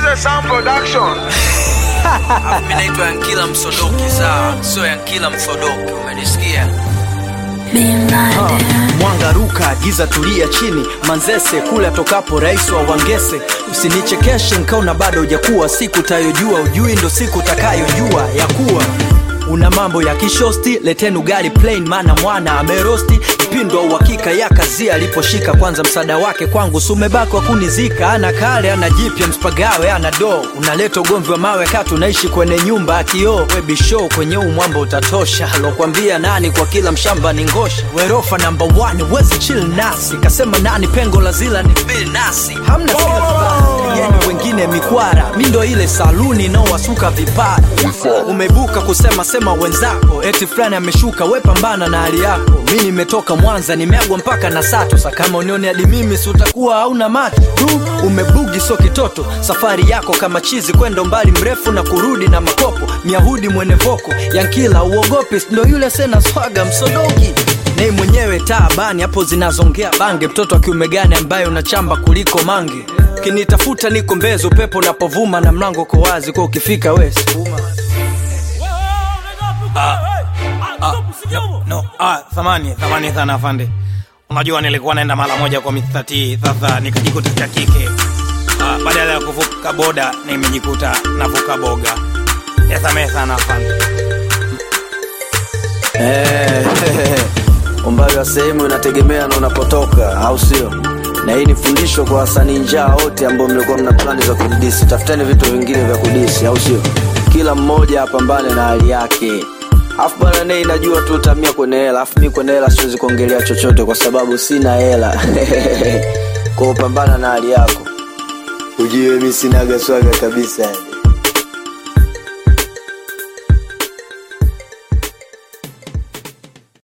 Mzee Sound Production. Mimi naitwa Yankila Msodoki, sawa? Sio Yankila Msodoki, umenisikia? Mwanga ruka, giza tulia chini, Manzese kule atokapo rais wa Wangese. Usinichekeshe nkaona bado hujakuwa, siku tayojua ujui ndo siku utakayojua ya kuwa una mambo ya kishosti. Leteni ugali plain, mana mwana amerosti mpindo wa uhakika ya kazi aliposhika. Kwanza msaada wake kwangu sumebaki wa kunizika, ana kale ana jipya mspagawe ana do. Unaleta ugomvi wa mawe kati unaishi kwenye nyumba ya kioo. Webishow kwenye umwamba utatosha, alokwambia nani kwa kila mshamba ni ngosha. Werofa namba 1 wezi chill nasi, kasema nani pengo la zila ni bill nasi, hamna yeni wengine mikwara, mi ndo ile saluni inaowasuka vipara. Umebuka kusema sema wenzako, eti fulani ameshuka, we pambana na hali yako. Mi nimetoka Mwanza, nimeagwa mpaka na Sato. Sa kama unioni hadi mimi, si utakuwa hauna macho tu. Umebugi so kitoto, safari yako kama chizi, kwenda umbali mrefu na kurudi na makopo. Myahudi mwene voko, Yankila uogopi, ndo yule sena swaga msodogi nei mwenyewe taabani hapo zinazongea bange mtoto wa kiume gani ambaye unachamba kuliko mange kinitafuta niko mbezi upepo unapovuma na mlango uko wazi kwa ukifika wesi No, no, ah, thamani thamani sana afande. Unajua nilikuwa naenda mara moja kwa Mr. T, sasa nikajikuta cha kike. Ah, badala ya kuvuka boda nimejikuta navuka boga. Yasamehe sana afande. Eh, umbali wa sehemu inategemea na unapotoka au sio na hii ni fundisho kwa wasanii njaa wote ambao mlikuwa mna plani za kudisi tafuteni vitu vingine vya kudisi au sio kila mmoja apambane na hali yake afu bwana nei najua tu utamia kwenye hela afu mi kwenye hela siwezi kuongelea chochote kwa sababu sina hela kwa upambana na hali yako ujue mi sinaga swaga kabisa